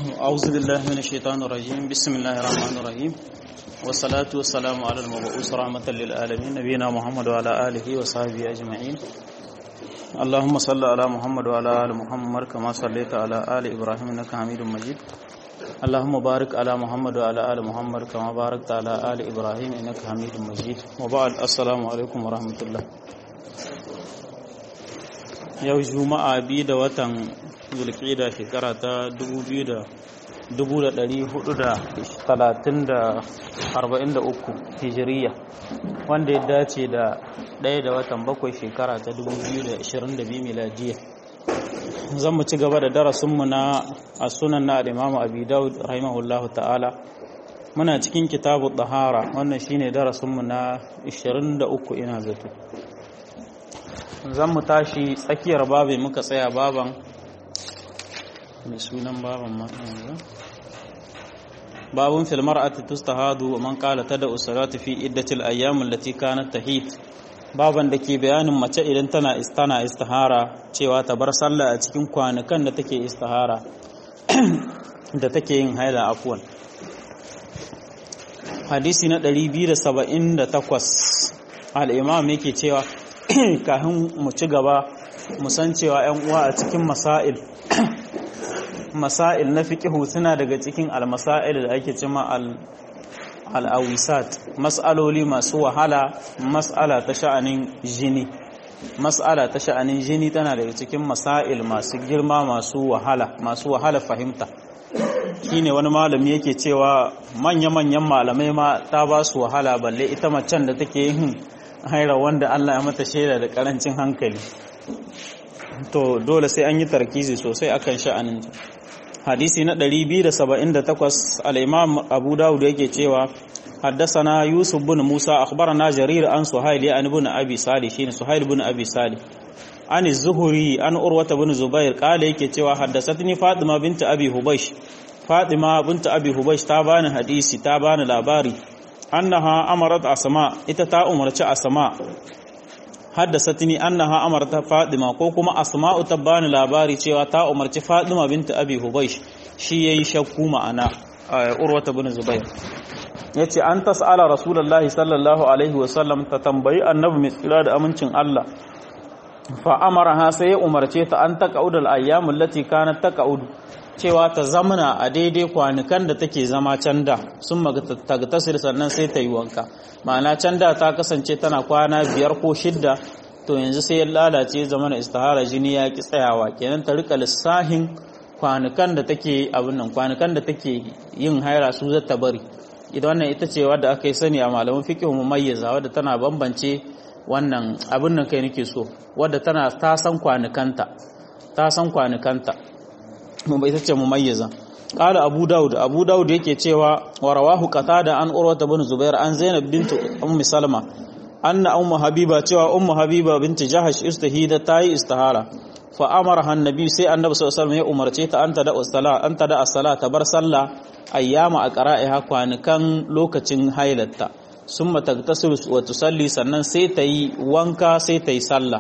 أعوذ بالله من الشيطان الرجيم بسم الله الرحمن الرحيم والصلاة والسلام على المبعوث رحمة للعالمين نبينا محمد وعلى آله وصحبه أجمعين اللهم صل على محمد وعلى آل محمد كما صليت على آل إبراهيم إنك حميد مجيد اللهم بارك على محمد وعلى آل محمد كما باركت على آل إبراهيم إنك حميد مجيد وبعد السلام عليكم ورحمة الله yau juma'a biyu da watan zulkida shekara ta 2443 hijiriya wanda ya dace da ɗaya da watan bakwai shekara ta 2022 miladiya zan mu ci gaba da darasinmu na a sunan na al'imamu abu daud rahimahullahu ta'ala muna cikin kitabu ɗahara wannan shine darasinmu na 23 ina zato zan mu tashi tsakiyar babi muka tsaya baban mai sunan baban yanzu babun filmar ati tustahadu wa man qala tada usalatu fi iddatil ayyam allati kanat tahid baban da ke bayanin mace idan tana istana istihara cewa ta bar sallah a cikin kwanukan da take istihara da take yin haila afwan hadisi na 278 al-imam yake cewa kafin mu ci gaba mu san cewa 'yan uwa a cikin masail masail na fiqihu suna daga cikin almasail da ake cima al-awisat mas'aloli masu wahala mas'ala ta sha'anin jini mas'ala ta sha'anin jini tana daga cikin masail masu girma masu wahala masu wahala fahimta shine wani malami yake cewa manya-manyan malamai ma ta ba su wahala balle ita macen da take yin haira wanda Allah ya mata shaida da karancin hankali to dole sai an yi tarkizi sosai akan sha'anin hadisi na 278 al-imam Abu Dawud yake cewa حدثنا يوسف بن موسى أخبرنا جرير عن سهيل عن ابن أبي صالح شين سهيل بن أبي صالح عن الزهري عن أروة بن زبير قال يكي cewa حدثتني فاطمة بنت أبي هبيش فاطمة بنت أبي هبيش تابان حديثي تابان لاباري annaha amarat asma ita ta umarci asma haddasatni annaha amarat fadima ko kuma asma'u ta bani labari cewa ta umarci fadima binta abi hubaysh shi yayi shakku ma'ana urwata bin zubair yace an tas'ala rasulullahi sallallahu alaihi wasallam ta tambayi annabi mai tsira da amincin Allah fa amaraha sai ya umarce ta an taqaudul ayyamul lati kanat taqaudu cewa ta zamana a daidai kwanukan da take zama can da sun magtasir sannan sai ta yi wanka ma'ana can da ta kasance tana kwana biyar ko shidda to yanzu sai ya lalace zamana istihara jini ya ki tsayawa kenan ta rika lissahin kwanukan da take abin nan kwanukan da take yin haira su zata bari idan wannan ita ce wadda aka yi sani a malaman fiqh mumayyiza wadda tana bambance wannan abin nan kai nake so wadda tana ta san kwanukanta ta san kwanukanta mun bai tace mumayyiza qala abu daud abu daud yake cewa wa rawahu qatada an urwata bin zubair an zainab bint ummi salma anna ummu habiba cewa ummu habiba bint jahash istahida tayi istihara fa amaraha annabi sai annabi sallallahu alaihi wasallam ya umarce ta anta da usala anta da as-sala ta bar sallah ayyama a qara'iha kwanukan lokacin hailatta summa tagtasilu wa tusalli sannan sai ta yi wanka sai ta yi sallah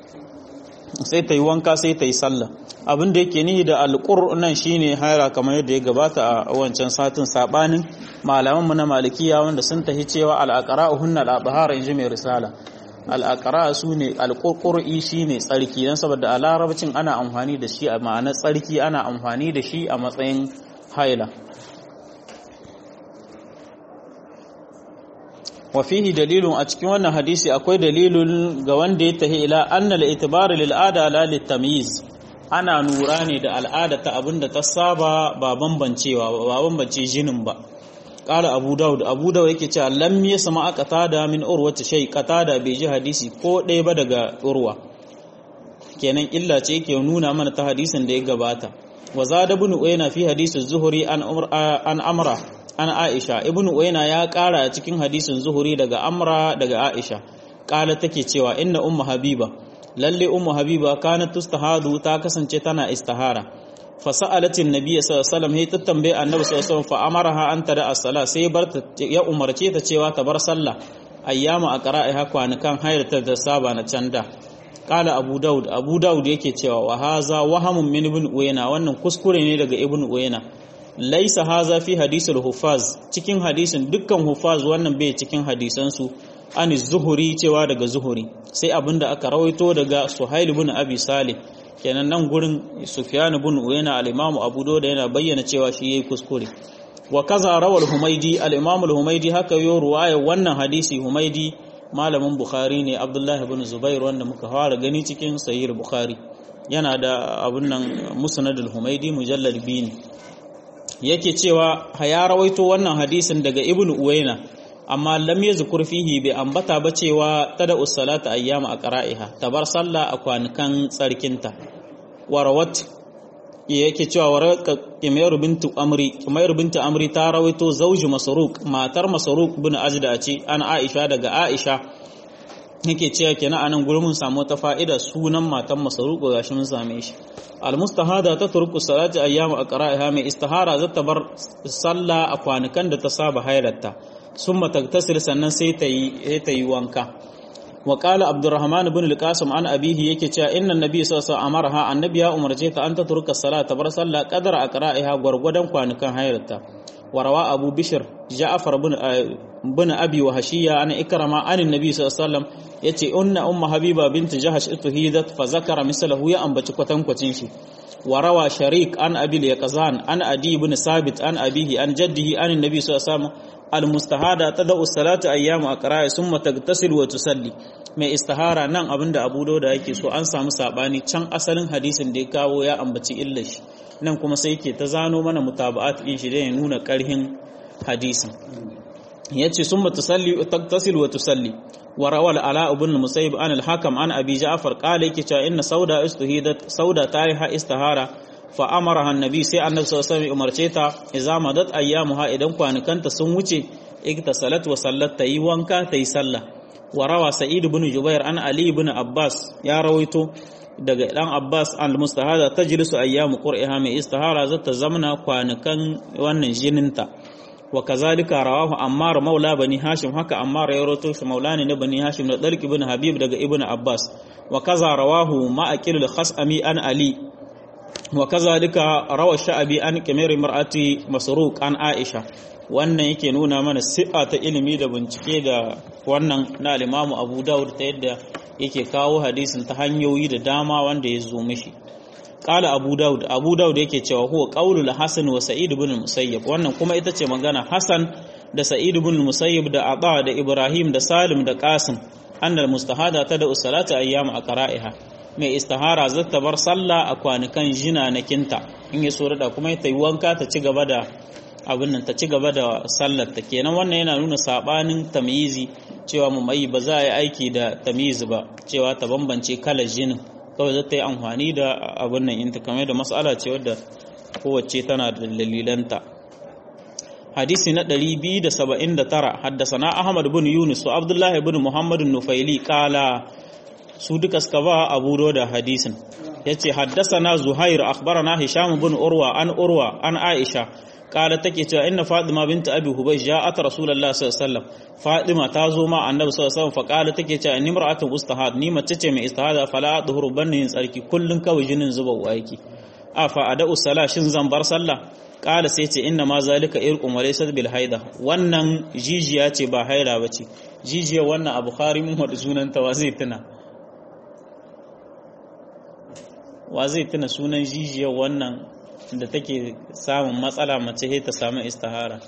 sai ta yi wanka sai ta yi sallah abin da yake nihi da alƙur nan shine haira kamar yadda ya gabata a wancan satin sabanin malaman mu na malikiya wanda sun tahi cewa al-aqra hunna al-abhar inji mai risala al-aqra sune al-qurquri shine tsarki dan saboda a larabcin ana amfani da shi a ma'anar tsarki ana amfani da shi a matsayin haila wa fihi dalilun a cikin wannan hadisi akwai dalilun ga wanda ya tahi ila anna al-itibar lil ada la lit-tamyiz ana nura ne da al'ada ta abinda ta saba ba bambancewa ba bambance jinin ba qala abu daud abu daud yake cewa lam yasma aqtada min urwati shay qatada bai ji hadisi ko ɗaya ba daga urwa kenan illa ce yake nuna mana ta hadisin da ya gabata wa zada ibn uyna fi hadisi zuhri an an amra an aisha ibn uyna ya kara a cikin hadisin zuhuri daga amra daga aisha kala take cewa inna ummu habiba lalle ummu habiba kanat tustahadu ta kasance tana istihara fa sa'alatin nabiy sallallahu alaihi wasallam ta tambaye annabi sallallahu alaihi wasallam fa amaraha an tada as-sala sai bar ya umarce ta cewa ta bar sallah ayyama aqra'iha kwanukan hayrata da saba na canda kala abu daud abu daud yake cewa wa haza wahamun min ibn uyayna wannan kuskure ne daga ibn uyayna laisa haza fi hadisul hufaz cikin hadisin dukkan hufaz wannan bai cikin hadisansu an zuhuri cewa daga zuhuri sai abinda aka rawaito daga suhail ibn abi salih kenan nan gurin sufyan ibn uyayna al-imam abu da yana bayyana cewa shi yayi kuskure wa kaza rawal humaidi al-imam al-humaidi haka yo ruwaya wannan hadisi humaidi malamin bukhari ne abdullahi ibn zubair wanda muka fara gani cikin sahih bukhari yana da abun nan musnad al-humaidi mujallad biyu ne yake cewa ya rawaito wannan hadisin daga ibn uwaina amma lam yazkur fihi bai ambata ba cewa tada ussalata ayyama aqra'iha tabar sallah a kwanukan tsarkinta warawat yake cewa warawat kimayr bintu amri kimayr bintu amri ta rawaito zauji masruq matar masruq bin ajda ce an aisha daga aisha yake cewa kenan anan gurin mun samu ta fa'ida sunan matan masruq gashi mun same shi almustahada ta turku salati ayyamu aqra'iha mai istihara zata bar sallah a kwanukan da ta saba hairarta summa tagtasil sannan sai ta yi ta yi wanka wa qala abdurrahman ibn al-qasim an abihi yake cewa inna nabiy sallallahu alaihi wasallam annabi ya umarce ta an ta turka salata bar sallah qadara aqra'iha gwargwadon kwanukan hairarta warawa abu bishr ja'far ibn bin abi wa hashiya an ikrama an annabi sallallahu alaihi wasallam yace unna umma habiba bint jahash ituhidat fa zakara misalahu ya ambaci kwatankwacin shi warawa sharik an abil yaqzan an adi ibn sabit an abihi an jaddihi an annabi sallallahu alaihi wasallam almustahada tadau salatu ayyamu aqra'i summa tagtasil wa tusalli mai istihara nan abinda abu dauda yake so an samu sabani can asalin hadisin da ya kawo ya ambaci illar shi nan kuma sai yake ta zano mana mutaba'at din shi da ya nuna karhin hadisin yace summa tusalli tagtasil wa tusalli wa rawal ala ibn musayyib an al-hakam an abi ja'far qala yake cewa inna sauda istuhidat sauda ta yi ha istihara fa amaraha annabi sai annabi sallallahu alaihi wasallam umarce ta idza madat ayyamuha idan kwanukanta sun wuce iktasalat wa sallat tayi wanka tayi sallah wa rawa sa'id ibn jubair an ali ibn abbas ya rawaito daga dan abbas al mustahada tajlisu ayyamu qur'iha mai istihara zata zamna kwanukan wannan jininta wa kazalika rawahu ammar maula bani hashim haka ammar ya rawaito shi maulani na bani hashim da dalq ibn habib daga ibn abbas wa kaza rawahu ma'aqil al-khasami an ali wa kazalika rawa sha'abi an kimir mar'ati masruq an aisha wannan yake nuna mana si'a ta ilimi da bincike da wannan na al-imamu abu daud ta yadda yake kawo hadisin ta hanyoyi da dama wanda ya zo mishi qala abu daud abu daud yake cewa huwa qaulul hasan wa sa'id ibn musayyib wannan kuma ita ce magana hasan da sa'id ibn musayyib da aba da ibrahim da salim da qasim annal mustahada ta da usalata ayyam aqra'iha mai istihara zata bar sallah a kwanukan jina na kinta in ya so da kuma ta yi wanka ta ci gaba da abin nan ta ci gaba da sallar ta kenan wannan yana nuna sabanin tamyizi cewa mu mai ba za a yi aiki da tamyizi ba cewa ta bambance kalar jinin kawai zata yi amfani da abin nan inta kamar da mas'ala ce wadda kowace tana da dalilanta hadisi na 279 haddasana ahmad bin yunus wa abdullah ibn muhammad nufaili kala su duka suka ba abu da hadisin yace haddasana zuhair akhbarana hisham bin urwa an urwa an aisha kala take cewa inna fatima bint abi hubaysh ja'at rasulullah sallallahu alaihi wasallam fatima ta zo ma annabi sallallahu alaihi wasallam fa kala take cewa inni mar'atun ustahad ni mace ce mai istihada fala adhuru banni tsarki kullun kawai jinin zuba waiki afa ada'u sala shin zan bar sallah kala sai ce inna ma zalika irqum wa laysa bil haida wannan jijiya ce ba haila bace jijiya wannan a bukhari mun wada sunan ta wa zai tuna wa zai tuna sunan jijiya wannan da take samun matsala mace sai ta samu istihara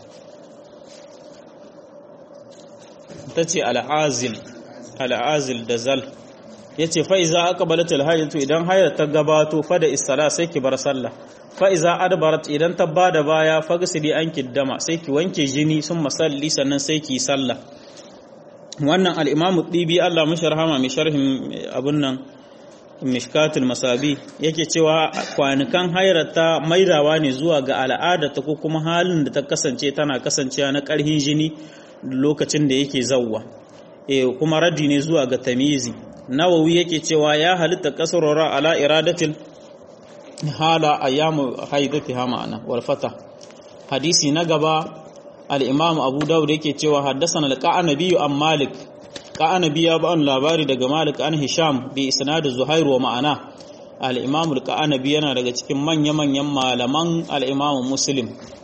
ta ce al'azil al'azil da zal ya ce fa'iza aka balatul hajjatu idan hayar ta gabato fada istala sai ki bar sallah fa'iza adbarat idan ta ba da baya fagasili an kiddama sai ki wanke jini sun masalli sannan sai ki sallah wannan al'imamu ɗibi Allah mashi rahama mai sharhin abun nan mishkatul masabi yake cewa kwanukan hairata maidawa ne zuwa ga al'adata ko kuma halin da ta kasance tana kasancewa na ƙarhin jini lokacin da yake zawwa e kuma raddi ne zuwa ga tamizi nawawi yake cewa ya halitta kasurora ala iradatil hala ayyamu haidatiha ma'ana wal fata hadisi na gaba al-imam abu dawud yake cewa haddathana al-qanabi an malik qanabi ya ba'an labari daga malik an hisham bi isnad zuhair wa ma'ana al-imam al-qanabi yana daga cikin manya manyan malaman al-imam muslim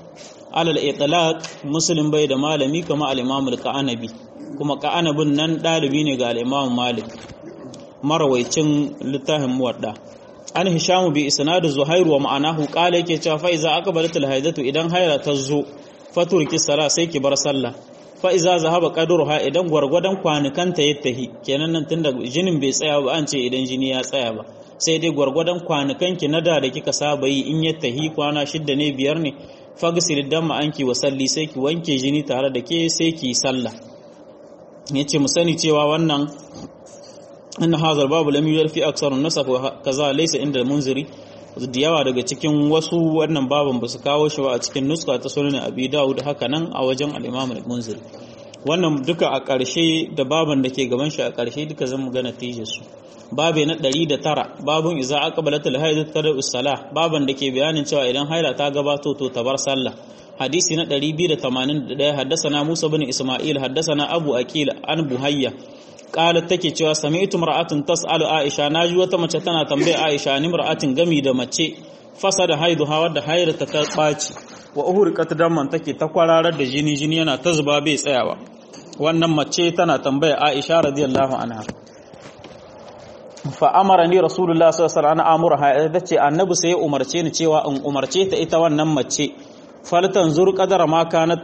alal itlaq muslim bai da malami kama al-imam al-qanabi kuma qanabin nan dalibi ne ga al-imam malik marawaicin littafin muwadda an hishamu bi isnadu zuhairu wa ma'anahu qala yake cewa fa iza aqbalatul haidatu idan haira ta zo faturki sala sai ki bar sallah fa iza zahaba qadruha idan gwargwadon kwanukanta ya tahi kenan nan tunda jinin bai tsaya ba an ce idan jini ya tsaya ba sai dai gwargwadon kwanukan ki na da da kika saba yi in ya tahi kwana shidda ne biyar ne fagsil damma anki wa salli sai ki wanke jini tare da ke sai ki sallah yace mu sani cewa wannan أن هذا الباب لم يوجد في أكثر النسخ وكذا ليس عند المنذري da yawa daga cikin wasu wannan baban ba su kawo shi ba a cikin nuska ta sunan abi dawud haka nan a wajen al-imam al-munziri wannan duka a ƙarshe da baban da ke gaban shi a ƙarshe duka zan mu ga natijar su babe na 109 babun iza aqbalat al-hayd tada us-salah baban da ke bayanin cewa idan haila ta gabato to ta bar sallah hadisi na 281 haddasa Musa bin Isma'il haddasa Abu Akil an Buhayya qalat take cewa sami'tu mar'atun tas'alu Aisha naji wata mace tana tambaya Aisha ni mar'atin gami da mace fasada haiduha wadda hairata ta baci wa uhriqat damman take ta kwararar da jini jini yana ta zuba bai tsayawa wannan mace tana tambaya Aisha radiyallahu anha fa amara ni rasulullah sallallahu alaihi wasallam amurha tace annabi sai ya umarce ni cewa in umarce ta ita wannan mace faltan zur qadara ma kanat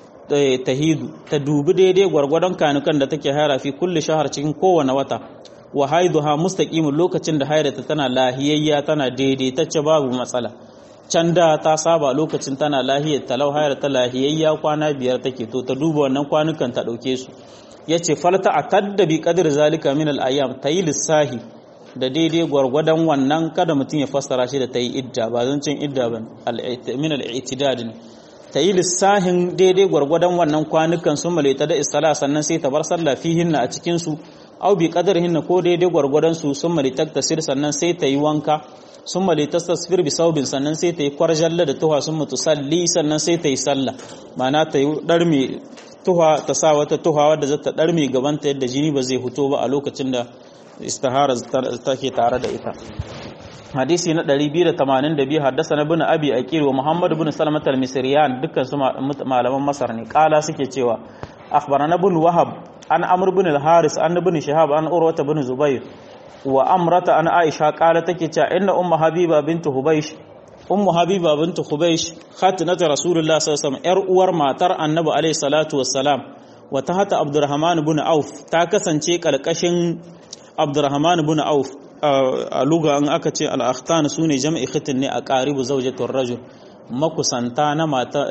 tahidu ta dubi daidai gwargwadon kanukan da take haira fi kulli shahar cikin kowane wata wa haiduha mustaqimun lokacin da hairata tana lahiyayya tana daidai tace babu matsala can da ta saba lokacin tana lahiyar talau haira ta lahiyayya kwana biyar take to ta duba wannan kwanukan ta dauke su yace falta atadda bi qadri zalika min al ayyam tayi lissahi da daidai gwargwadon wannan kada mutum ya fassara shi da tayi idda ba zancin idda ba min al i'tidad ta yi lissahin daidai gwargwadon wannan kwanukan sun malaita da istala sannan sai ta bar sallah fihinna a cikinsu au bi hinna ko daidai gwargwadon su sun malaita tasir sannan sai ta yi wanka sun malaita tasfir bi saubin sannan sai ta yi kwarjalla da tuha sun mutu salli sannan sai ta yi sallah ma'ana ta yi darme tuha ta sa wata tuha wadda zata darme gabanta yadda jini ba zai fito ba a lokacin da istihara take tare da ita hadisi na 282 haddasa na bin abi aqil wa muhammad bin salamat al-misriyan dukkan su malaman masar ne kala suke cewa akhbarana bin wahab an amr bin al-haris an bin shihab an urwata bin zubair wa amrata an aisha kala take cewa inna ummu habiba bint hubaysh ummu habiba bint hubaysh khatinat rasulullah sallallahu alaihi wasallam yar uwar matar annabi alaihi salatu wassalam wa tahta abdurrahman bin auf ta kasance kalkashin abdurrahman bin auf a luga an aka ce al'akhtan su ne jam'i khitin ne a ƙaribu zaujatul rajul makusanta na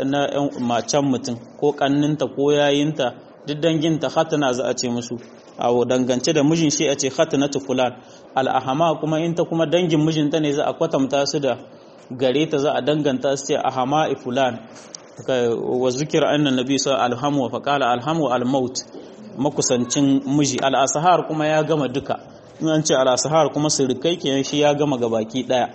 macen mutum ko ƙanninta ko yayinta duk danginta khatana za a ce musu a dangance da mijin shi a ce khatanatu fulan al'ahama kuma in ta kuma dangin mijinta ne za a kwatanta su da gare ta za a danganta su ce ahama fulan wa zikir annan nabi sa alhamu wa faqala alhamu almaut makusancin miji al'asahar kuma ya gama duka in an ce al'asahar kuma sirikai kenan shi ya gama gabaki daya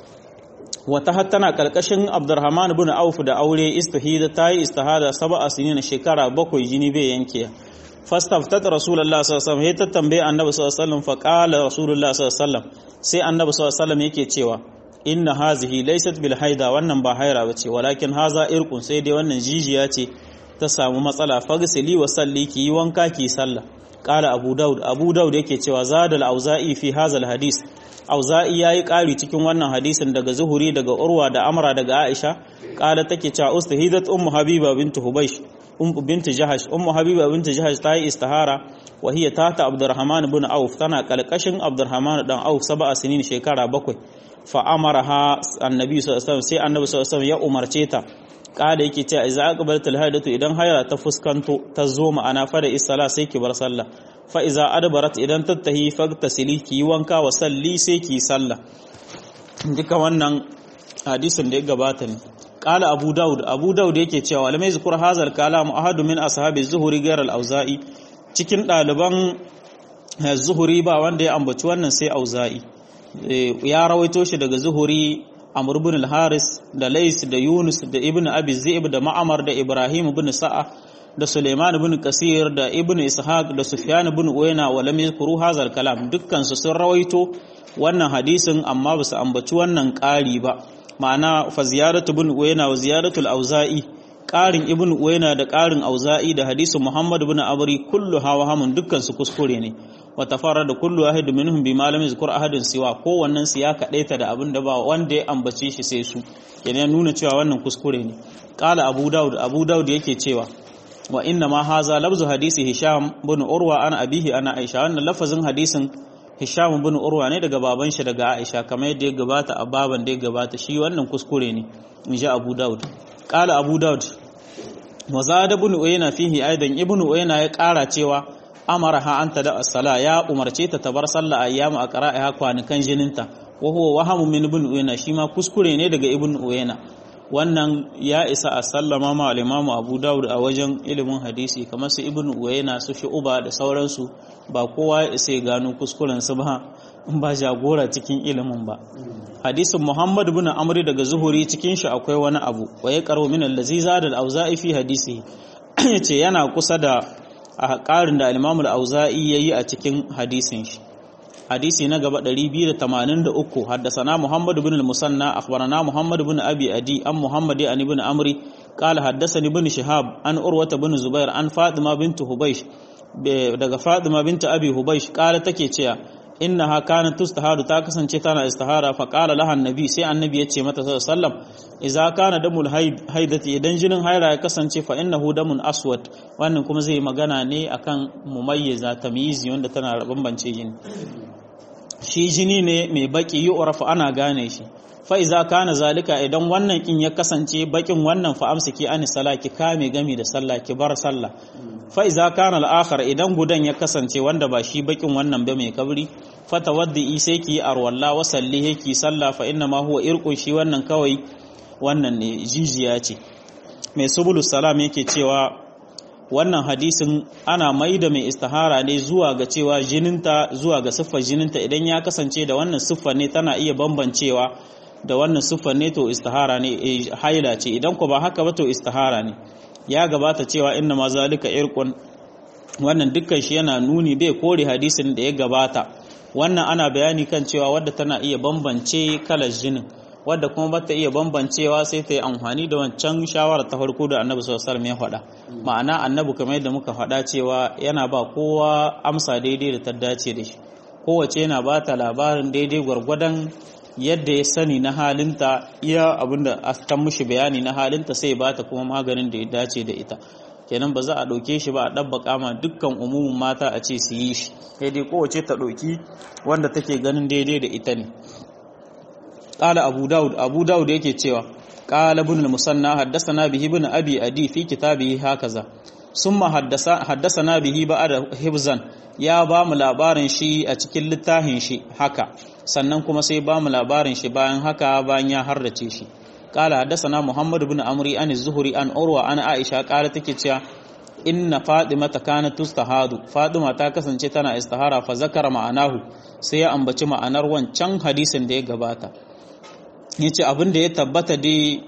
wata hattana karkashin abdurrahman bin auf da aure istihada ta yi istihada sab'a sinin shekara bakwai jini bai yanke fastaftat rasulullah sallallahu alaihi wasallam ta tambaye annabi sallallahu alaihi wasallam fa qala rasulullah sallallahu alaihi wasallam sai annabi sallallahu alaihi wasallam yake cewa inna hazihi laysat bil haida wannan ba haira bace walakin haza irqun sai dai wannan jijiya ce ta samu matsala fagsili wa salli ki yi wanka ki sallah qala abu daud abu daud yake cewa zadal auza'i fi hazal hadis auza'i yayi ƙari cikin wannan hadisin daga zuhuri daga urwa da amra daga aisha qala take cewa ustahidat ummu habiba bint hubaysh ummu bint jahash ummu habiba bint jahash ta yi istihara wa hiya tata abdurrahman ibn auf tana kalkashin abdurrahman dan auf sab'a sinin shekara bakwai fa amaraha annabi sallallahu alaihi wasallam sai annabi sallallahu alaihi wasallam ya umarce ta kada yake cewa idza aqbalat alhaidatu idan haira ta fuskanto ta zo ma'ana fa da isala sai ki bar sallah fa iza adbarat idan tattahi fagtasili ki yi wanka wa salli sai ki sallah duka wannan hadisin da ya gabata ne qala abu daud abu daud yake cewa lam yazkur hazal kalam ahadu min ashabi zuhuri ghayr al-auza'i cikin daliban zuhuri ba wanda ya ambaci wannan sai auza'i ya rawaito shi daga zuhuri Amr ibn al-Haris da Lais da Yunus da Ibn Abi Zaib da Ma'amar da Ibrahim ibn Sa'a da Suleiman ibn Kasir da Ibn Ishaq da Sufyan ibn Uyayna wa lam yadhkuru hadha al-kalam dukkan su sun rawaito wannan hadisin amma ba su ambaci wannan ƙari ba ma'ana fa ziyaratu ibn Uyayna wa ziyaratu al-Auza'i ƙarin ibn uwaina da ƙarin auza'i da hadisin muhammad ibn abri kullu hawa hamun dukkan su kuskure ne wa tafara da kullu wahid minhum bi malamin zikr ahadin siwa kowannen su ya kadaita da abin da ba wanda ya ambace shi sai su kenan nuna cewa wannan kuskure ne qala abu daud abu daud yake cewa wa inna ma haza labzu hadisi hisham bin urwa ana abihi ana aisha wannan lafazin hadisin hisham bin urwa ne daga baban shi daga aisha kamar yadda ya gabata a baban da ya gabata shi wannan kuskure ne in ji abu daud qala abu daud wa zada bin uyayna fihi aidan ibnu uyayna ya kara cewa amaraha anta da as-sala ya umarce ta tabar sallah ayyamu a qara'iha kwanukan jininta wa huwa wahamu min ibn uyayna shi ma kuskure ne daga ibn uyayna wannan ya isa a sallama ma al-imamu abu dawud a wajen ilimin hadisi kamar su ibn uyayna su shu'ba da sauransu ba kowa ya isa ya gano kuskuren su ba in ba jagora cikin ilimin ba hadisin muhammad ibn amri daga zuhuri cikin shi akwai wani abu wa ya karo min allazi zada al-auza'i fi hadisi yace yana kusa da a ƙarin da al-imam al-auza'i yayi a cikin hadisin shi hadisi na gaba 283 haddasana Muhammad ibn al-Musanna akhbarana Muhammad ibn Abi Adi an Muhammad an ibn Amri qala haddathani ibn Shihab an Urwa ibn Zubair an Fatima bint Hubaysh daga Fatima bint Abi Hubaysh qala take cewa innaha kanat tustahadu ta kasance tana istihara fa qala laha annabi sai annabi ya ce mata sallallahu alaihi wasallam idza kana damul haidati idan jinin haira ya kasance fa innahu damun aswad wannan kuma zai magana ne akan mumayyiza tamyizi wanda tana bambance jini shi jini ne mai baki yi urafa ana gane shi fa iza kana zalika idan wannan kin ya kasance bakin wannan fa amsiki ani sala ki kame gami da sallah ki bar sallah fa iza kana al-akhar idan gudan ya kasance wanda ba shi bakin wannan ba mai kabri fa tawaddi sai ki arwalla wa sallihi ki sallah fa inna ma huwa irqun shi wannan kawai wannan ne jijiya ce mai subulus salam yake cewa wannan hadisin ana mai da mai istihara ne zuwa ga cewa jininta zuwa ga siffar jininta idan ya kasance da wannan siffar ne tana iya bambancewa da wannan siffar ne to istihara ne haila ce idan ku ba haka ba to istihara ne ya gabata cewa inna ma zalika irqun wannan dukkan shi yana nuni bai kore hadisin da ya gabata wannan ana bayani kan cewa wadda tana iya bambance kalar jinin wadda kuma bata iya bambancewa sai ta yi amfani da wancan shawarar ta farko da annabi sallallahu alaihi ya faɗa ma'ana annabi kamar yadda muka faɗa cewa yana ba kowa amsa daidai da ta dace da shi kowace yana ba ta labarin daidai gwargwadon yadda ya sani na halinta iya abinda ta mushi bayani na halinta sai ba ta kuma maganin da ya dace da ita kenan ba za a ɗauke shi ba a ɗabbaka ma dukkan umumin mata a ce su yi shi daidai kowace ta ɗauki wanda take ganin daidai da ita ne qala abu daud abu daud yake cewa qala ibn al-musanna haddathana bihi ibn abi adi fi kitabihi hakaza summa haddasa haddathana bihi ba'da hibzan ya ba mu labarin shi a cikin littafin shi haka sannan kuma sai ba mu labarin shi bayan haka bayan ya harrace shi qala haddathana muhammad ibn amri an az-zuhri an urwa an aisha qala take cewa inna fadimata kanat tustahadu fadima ta kasance tana istihara fa zakara ma'anahu sai ya ambaci ma'anar wancan hadisin da ya gabata yace abin da ya tabbata dai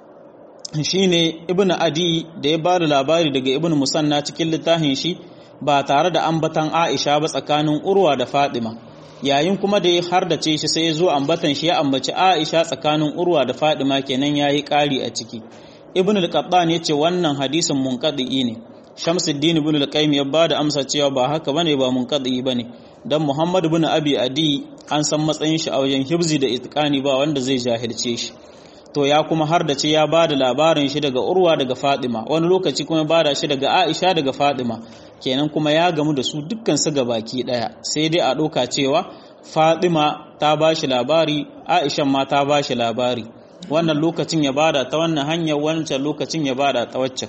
shine ibnu adi da ya bada labari daga ibnu musanna cikin littafin shi ba tare da ambatan aisha ba tsakanin urwa da fadima yayin kuma da ya hardace shi sai ya zo ambatan shi ya ambaci aisha tsakanin urwa da fadima kenan yayi ƙari a ciki ibnu al-qattan yace wannan hadisin munqadi ne Shamsuddin ibn al-Qayyim ya bada amsa cewa ba haka bane ba munqadi bane dan Muhammad ibn Abi Adi an san matsayin shi a wajen hibzi da itqani ba wanda zai jahilce shi to ya kuma har da ce ya bada labarin shi daga Urwa daga Fatima wani lokaci kuma bada shi daga Aisha daga Fatima kenan kuma ya gamu da su dukkan su baki daya sai dai a doka cewa Fatima ta bashi labari Aisha ma ta bashi labari wannan lokacin ya bada ta wannan hanyar wancan lokacin ya bada ta waccan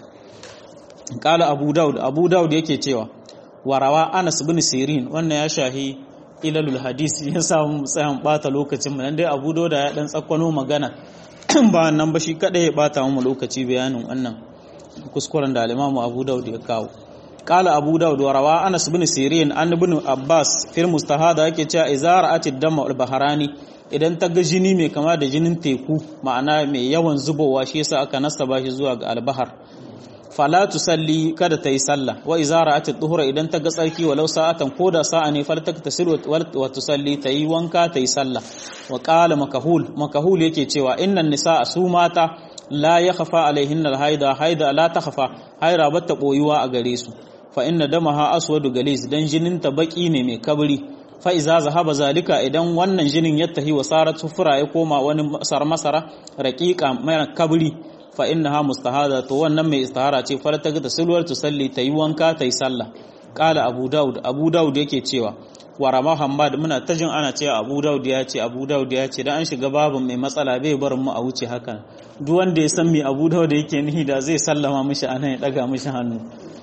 kala abu daud abu daud yake cewa warawa anas bin sirin wannan ya shahi ilalul hadisi ya samu tsayan bata lokacin nan dai abu daud ya dan tsakwano magana ba nan ba shi kada ya bata mu lokaci bayanin wannan kuskuren da al-imamu abu daud ya kawo kala abu daud warawa anas bin sirin an ibn abbas fil mustahada yake cewa izara atid dama al-baharani idan ta ga jini mai kama da jinin teku ma'ana mai yawan zubowa shi yasa aka nasaba shi zuwa ga albahar fala tusalli kada ta yi sallah wa iza ra'at ad-duhra idan ta ga tsarki walau sa'atan ko da sa'a ne fal taktasir wa tusalli ta yi wanka ta yi sallah wa qala makahul makahul yake cewa innan nisaa su mata la ya khafa alaihinna alhaida haida la ta khafa haira bata boyuwa a gare su fa inna damaha aswadu galis dan jinin ta baki ne mai kabri fa iza zahaba zalika idan wannan jinin ya tahi wa sarat sufura ya koma wani masar masara raqiqa mai kabri fa innaha mustahada to wannan mai istihara ce fara ta ga silwar tusalli tayi wanka tayi sallah qala abu daud abu daud yake cewa wa rama hamad muna ta jin ana cewa abu daud ya ce abu daud ya ce dan an shiga babin mai matsala bai barin mu a wuce hakan duk wanda ya san me abu daud yake nihi da zai sallama mishi anan ya daga mishi hannu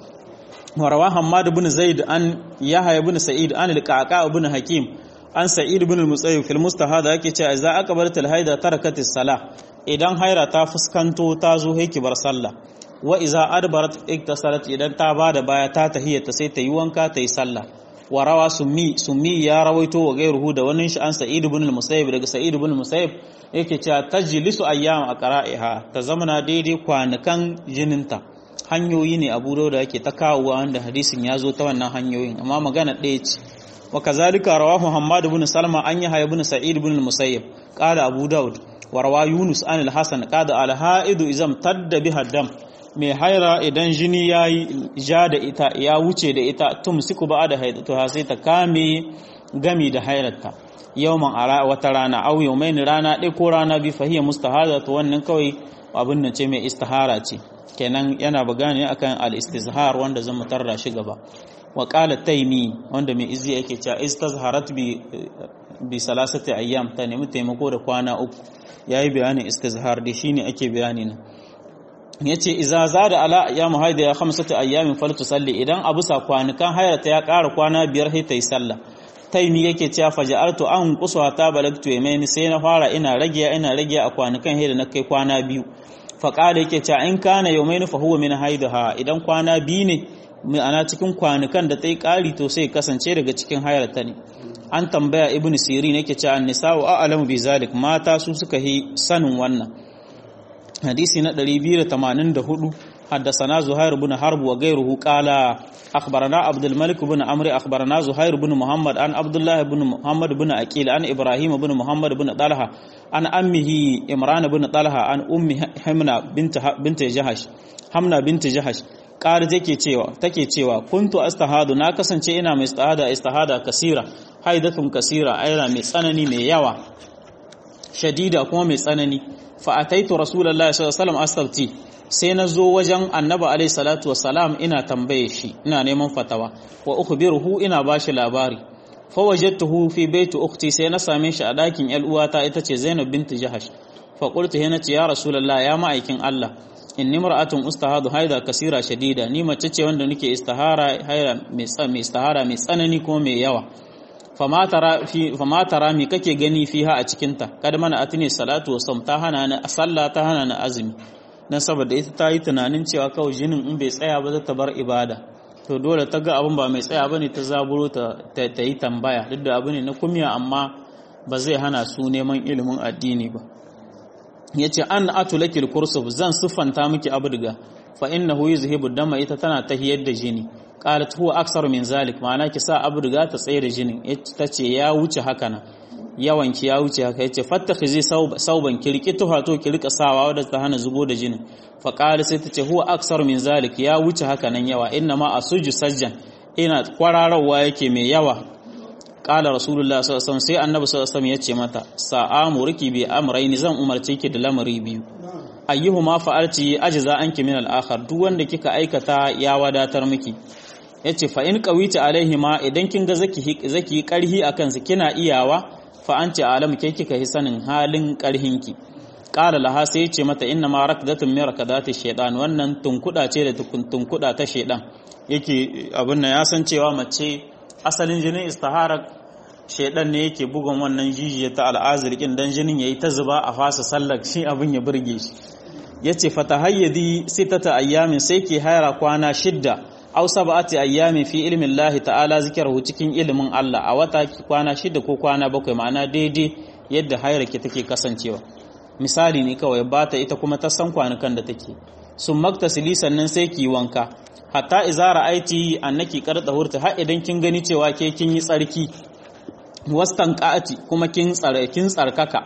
wa rawa hamad ibn zaid an yahya ibn sa'id an al-qaqa ibn hakim an sa'id ibn al-musayyib fil mustahada yake cewa idza aqbalat al-haida tarakatis salah idan haira ta fuskanto ta zo haiki bar sallah wa iza adbarat iktasarat idan ta bada baya ta tahiyata sai ta yi wanka ta yi sallah wa rawa summi summi ya rawaito wa gairuhu da wani shi an sa'id ibn al-musayyib daga sa'id ibn al-musayyib yake cewa tajlisu ayyam aqra'iha ta zamana daidai kwanukan jininta hanyoyi ne abu da yake ta kawowa wanda hadisin ya zo ta wannan hanyoyin amma magana ɗaya ce wa kazalika rawahu muhammad ibn salma an yahya ibn sa'id ibn al-musayyib qala abu daud wa rawa yunus an al-hasan qala al-ha'idu izam tadda biha dam mai haira idan jini ya yi ja da ita ya wuce da ita tum siku ba da haidatu ha sai ta kame gami da hairarta yawman a wata rana au yawmain rana ɗaya ko rana bi fahiyya mustahada to wannan kawai abin nan ce mai istihara ce kenan yana bagani akan al-istizhar wanda zan mutarra shi gaba wa qala taymi wanda mai izi yake cewa istazharat bi bi salasati ayyam ta nemi taimako da kwana uku yayi bayanin istizhar da shine ake bayani na yace iza zada ala ayyamu haida ya khamsatu ayyamin faltusalli idan abu sa kwanukan hayrata ya ƙara kwana biyar sai ta yi sallah taimi yake cewa faja'altu an quswa ta balagtu yamaini sai na fara ina rage ina rage a kwanukan hayda na kai kwana biyu fa qala yake cewa in kana yawmaini fa huwa min haidaha idan kwana biyu ne ana cikin kwanukan da ta yi ƙari to sai kasance daga cikin hayrata ne an tambaya ibnu sirin yake cewa an-nisa'u a'lamu bi zalik mata su suka yi sanin wannan hadisi na 284 حدثنا زهير بن حرب وغيره قال أخبرنا عبد الملك بن عمرو أخبرنا زهير بن محمد عن عبد الله بن محمد بن أكيل عن إبراهيم بن محمد بن طلحة عن أمه إمران بن طلحة عن أم حمنا بنت بنت جهش حمنا بنت جهش قال take cewa take cewa kuntu astahadu na kasance ina mai istihada istihada kasira haidatun kasira aira mai tsanani mai yawa shadida kuma mai tsanani fa ataitu rasulullahi sallallahu alaihi wasallam astabti sai na zo wajen annaba alaihi salatu wassalam ina tambaye shi ina neman fatawa wa ukhbiruhu ina bashi labari fa wajadtuhu fi baiti ukhti sai na same shi a dakin yar uwata ita ce Zainab binti Jahash fa qultu hina ce ya rasulullah ya ma'aikin Allah inni mar'atun ustahadu haida kasira shadida ni mace ce wanda nake istihara haira mai mai istihara mai tsanani kuma mai yawa fama tara fi fama tara mi kake gani fiha a cikin ta kada mana atini salatu wa ta hana ni sallah ta hana ni azumi na saboda ita ta yi tunanin cewa kawai jinin in bai tsaya ba za ta bar ibada to dole ta ga abin ba mai tsaya bane ta zaburo ta yi tambaya duk da abu ne na kumiya amma ba zai hana su neman ilimin addini ba ya ce an atulakil kursuf zan siffanta miki abdiga fa innahu yuzhibu dama ita tana tahiyar da jini qalat huwa aksaru min zalik ma'ana ki sa abdiga ta tsaye da jinin ta ce ya wuce haka nan yawanki ya wuce haka yace fattakhizi sauban kirki tuha to ki rika sawa wadda ta hana zubo da jinin fa qala sai tace huwa aksar min zalik ya wuce haka nan yawa inna ma asuju sajjan ina kwararawa yake mai yawa qala rasulullah sallallahu alaihi wasallam sai annabi sallallahu alaihi wasallam yace mata sa'amurki bi amrayni zan umarce ki da lamari biyu ayyuhuma fa'alti ajza anki min al-akhar duk wanda kika aikata ya wadatar miki yace fa in qawita alaihima idan kin ga zaki zaki karhi akan su kina iyawa fa an ce alamu ke kika yi sanin halin ƙarhinki ƙara laha sai ce mata inna ma rakdatun min rakadati shaytan wannan tunkuda ce da tunkuda ta shaytan yake abin nan ya san cewa mace asalin jinin istihara shaytan ne yake bugun wannan jijiya ta al'azirkin dan jinin yayi ta zuba a fasa sallar shi abin ya burge shi yace fatahayyadi sitata ayyamin sai ke haira kwana shidda aw sab'ati ayyamin fi ilmi Allah ta'ala zikruhu cikin ilimin Allah a wata kwana shida ko kwana bakwai ma'ana daidai yadda hairake take kasancewa misali ne kawai bata ita kuma ta san kwanukan da take sun maktasili sannan sai ki wanka hatta idza ra'aiti annaki qarda hurta har idan kin gani cewa ke kin yi tsarki wastan qa'ati kuma kin tsare kin tsarkaka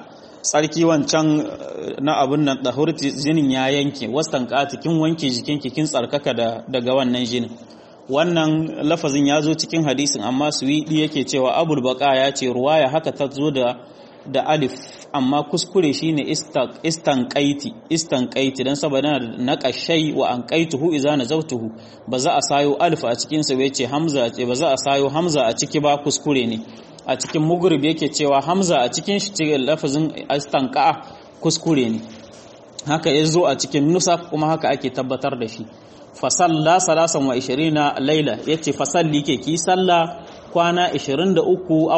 tsarki wancan na abun nan dahurti jinin ya yanke wastan kati kin wanke jikinki kin tsarkaka daga wannan jinin wannan lafazin ya zo cikin hadisin amma suwidi yake cewa abul baka ya ce ruwaya haka ta zo da da alif amma kuskure shine istanqaiti istanqaiti dan saboda na qashai wa anqaituhu idza nazawtuhu ba za a sayo alif a cikin sa yace hamza ce ba za a sayo hamza a ciki ba kuskure ne a cikin mugrib yake cewa hamza a cikin shi cikin lafazin istanqa kuskure ne haka yazo a cikin nusa kuma haka ake tabbatar da shi fasalla salasan wa 20 laila yace fasalli ke ki salla kwana 23 au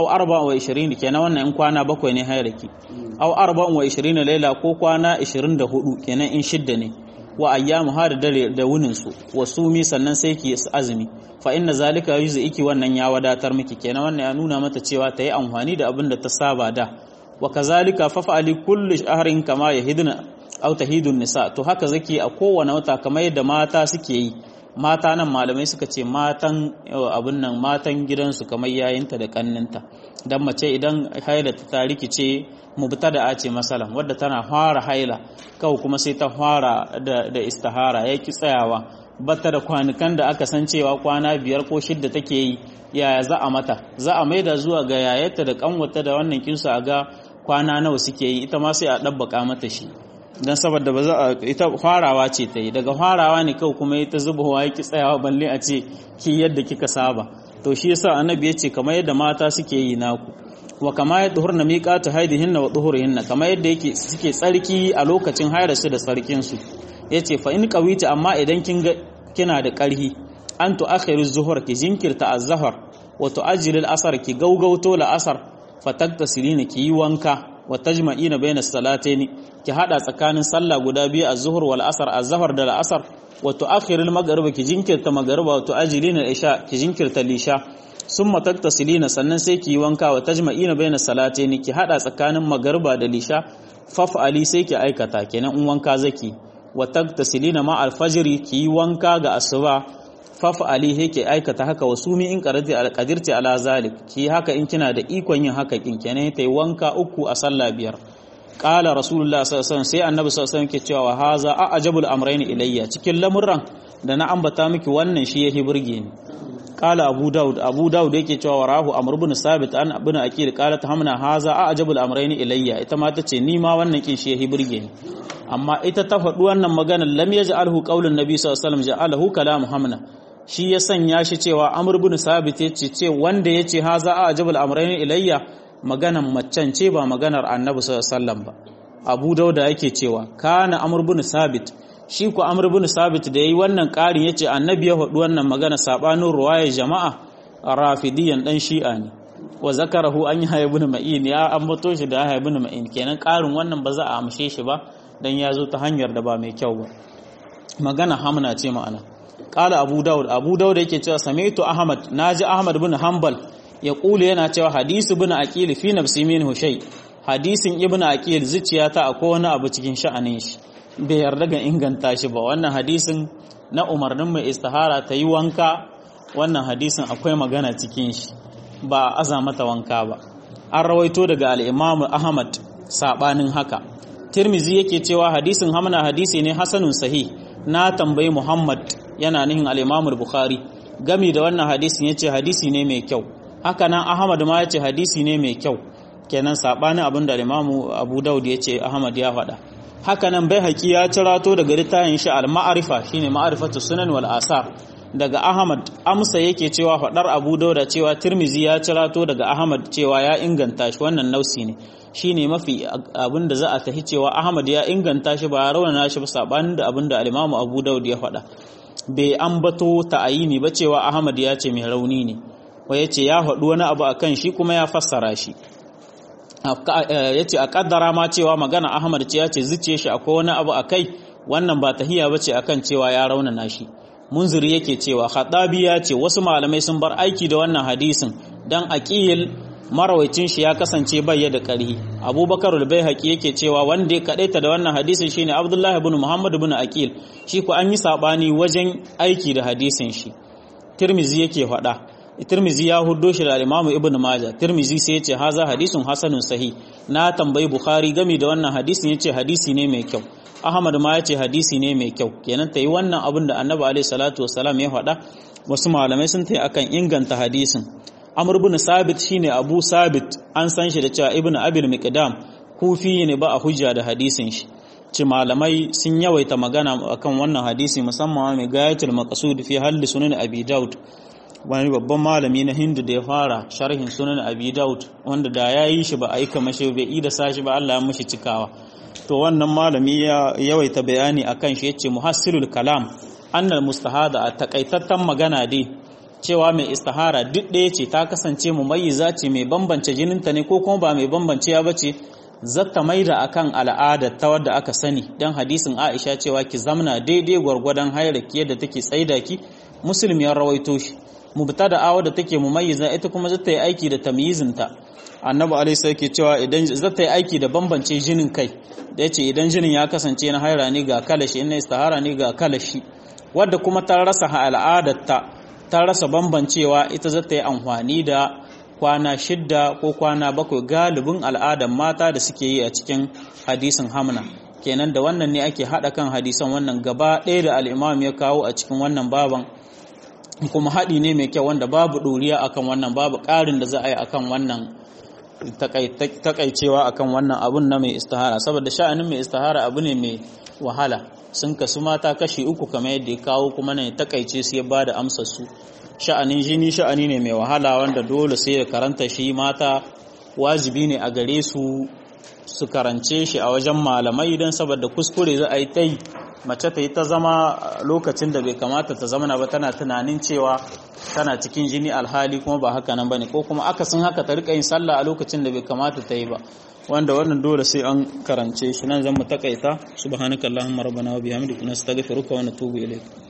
24 kenan wannan in kwana bakwai ne hairaki au 24 laila ko kwana 24 kenan in shidda ne wa ayyamu har dare da wunin su wasumi sannan sai ki azumi fa inna zalika iki wannan ya wadatar miki kenan wannan ya nuna mata cewa ta yi amfani da abin da ta saba da wa kazalika fafa'ali kulli shahrin kama yahidna aw tahidun nisa to haka zaki a kowane wata kamar yadda mata suke yi mata nan malamai suka ce matan abin nan matan gidansu kamar yayinta da kanninta dan mace idan haila ta tariki ce mubtada ce masalan wadda tana fara haila kawai kuma sai ta fara da, da istihara yaki tsayawa bata da kwanukan da aka san cewa kwana biyar ko shidda take yi yaya za a mata za a maida zuwa ga yayarta da kanwata da wannan kinsu a ga kwana nawa suke yi ita ma sai a ɗabbaka mata shi don saboda ba za a ita farawa ce ta yi daga farawa ne kawai kuma ita zubawa ya ki tsayawa balle a ce ki yadda kika saba to shi yasa annabi ya ce kamar yadda mata suke yi naku wa kama ya duhur na miƙatu haidihinna wa duhurihinna kamar yadda yake suke tsarki a lokacin hairarsu da tsarkinsu ya ce fa in ƙawita amma idan kin ga kina da ƙarhi an tu'akhiru zuhur ki jinkirta az-zahar wa tu'ajjilu al-asr ki gaugauto la-asar fataktasilina ki yi wanka wa tajma'ina bayna salataini ki hada tsakanin sallah guda biyu az-zuhr wal asr az-zahar da al-asr wa tu'akhiru al-maghrib ki jinkirta magriba wa tu'ajjilina al-isha ki jinkirta lisha summa taktasilina sannan sai ki yi wanka wa tajma'ina bayna salataini ki hada tsakanin magriba da lisha faf'ali sai ki aikata kenan in wanka zaki wa taktasilina ma al-fajr ki yi wanka ga asuba faf'ali yake aikata haka wasumi in qarati al-qadirti ala zalik ki haka in kina da ikon yin haka kin kenan tayi wanka uku a sallah biyar qala rasulullah sallallahu alaihi wasallam sai annabi sallallahu alaihi wasallam ke cewa haza a'jabul amrayn ilayya cikin lamurran da na ambata miki wannan shi yahi burge ni qala abu daud abu daud yake cewa rahu amr ibn sabit an ibn akil qala hamna haza a'jabul amrayn ilayya ita ma tace ni ma wannan kin shi yahi burge ni amma ita ta faɗi wannan maganar lam yaj'alhu qaulun nabi sallallahu alaihi wasallam ja'alahu kalamu hamna shi ya sanya shi cewa amr bin sabit ya ce ce wanda ya ce haza a ajabul amrayn ilayya maganan macen ce ba maganar annabi sallallahu ba abu dauda yake cewa kana amr bin sabit shi ku amr bin sabit da yayi wannan ƙarin yace annabi ya faɗi wannan magana sabanin ruwaya jama'a rafidiyan dan shi'a ne wa zakarahu an yi ibn ma'in ya ambato shi da ibn ma'in kenan ƙarin wannan ba za a amshe shi ba dan ya zo ta hanyar da ba mai kyau ba magana hamna ce ma'ana kala abu daud abu daud yake cewa sami'tu ahmad naji ahmad bin hanbal ya kula yana cewa hadisi bin aqil fi nafsi minhu shay hadisin ibn aqil zuciyata akwai wani abu cikin sha'anin shi bai yarda ga inganta shi ba wannan hadisin na umarnin mai istihara ta yi wanka wannan hadisin akwai magana cikin shi ba aza mata wanka ba an rawaito daga al-imam ahmad sabanin haka tirmizi yake cewa hadisin hamna hadisi ne hasanun sahih na tambayi muhammad yana nihin al'imamul bukhari gami da wannan hadisin ya ce hadisi ne mai kyau haka nan ahmad ma ya ce hadisi ne mai kyau kenan saɓanin abin da al'imamu abu daud ya ce ahmad ya faɗa haka nan bai haƙi ya cirato daga littafin shi al-ma'arifa shine ma'arifatu sunan wal asar daga ahmad amsa yake cewa faɗar abu dauda cewa tirmizi ya cirato daga ahmad cewa ya inganta shi wannan nausi ne shine mafi abin da za a tahi cewa ahmad ya inganta shi ba raunana shi ba saɓanin da abin da al-imamu abu daud ya faɗa bai ambato ta'ayini ba cewa Ahmad ya ce mai rauni ne wa yace ya faɗi wani abu akan shi kuma ya fassara shi yace a kaddara ma cewa magana Ahmad ce ya ce zuciye shi akwai wani abu akai wannan ba tahiya bace akan cewa ya raunana shi munziri yake cewa khatabi ya ce wasu malamai sun bar aiki da wannan hadisin dan aqil marawacin shi ya kasance bai da ƙarhi abubakar al-baihaqi yake cewa wanda ya kadaita da wannan hadisin shine abdullahi ibn muhammad ibn aqil shi ko an yi sabani wajen aiki da hadisin shi tirmizi yake faɗa Tirmizi ya huddo shi da Imam Ibn Majah Tirmizi sai ya ce haza hadisun hasanun sahih na tambayi Bukhari game da wannan hadisin yace hadisi ne mai kyau Ahmad ma ya ce hadisi ne mai kyau kenan tayi wannan abin da Annabi alaihi salatu wassalam ya faɗa wasu malamai sun tayi akan inganta hadisin Amr ibn Sabit shine Abu Sabit an san shi da cewa Ibn Abil Miqdam kufi ne ba a hujja da hadisin shi ce malamai sun yawaita magana akan wannan hadisi musamman mai gayatul maqsud fi halli sunan Abi Daud wani babban malami na Hindu da ya fara sharhin sunan Abi Daud wanda da ya yi shi ba a yi kamar shi bai yi da sashi ba Allah ya mishi cikawa to wannan malami ya yawaita bayani akan shi yace muhassilul kalam annal mustahada a takaitattan magana dai cewa mai istihara duk ɗaya ce ta kasance mumayyiza ce mai bambance jininta ne ko kuma ba mai bambance ya bace zata maida akan al'ada ta wadda aka sani dan hadisin Aisha cewa ki zamna daidai gwargwadon hayraki yadda take tsaida ki muslim ya rawaito shi mubtada awa da take mumayyiza ita kuma zata yi aiki da tamyizinta annabi alaihi sai ke cewa idan zata yi aiki da bambance jinin kai da yace idan jinin ya kasance na haira ne ga kalashi in na istihara ne ga kalashi wadda kuma ta rasa al'adarta ta rasa bambancewa ita zata yi amfani da kwana shidda ko kwana bakwai galibin al'adar mata da suke yi a cikin hadisin hamna kenan da wannan ne ake haɗa kan hadisan wannan gaba ɗaya da al'imam ya kawo a cikin wannan baban kuma haɗi ne mai kyau wanda babu ɗoriya akan wannan babu ƙarin da za a yi akan wannan takaicewa akan wannan abun na mai istihara saboda sha'anin mai istihara abu ne mai wahala sun kasu mata kashi uku kamar yadda ya kawo kuma ne takaice su ya ba da amsar su sha'anin jini sha'ani ne mai wahala wanda dole sai da karanta shi mata wajibi ne a gare su su karance shi a wajen malamai don saboda kuskure za a yi ta yi mace ta yi ta zama lokacin da bai kamata ta zama ba tana tunanin cewa tana cikin jini alhali kuma ba haka nan bane ko kuma akasin haka ta rika yin sallah a lokacin da bai kamata ta yi ba wanda wannan dole sai an karance shi nan zan mu takaita subhanakallahumma rabbana wa bihamdika nastaghfiruka wa natubu ilayk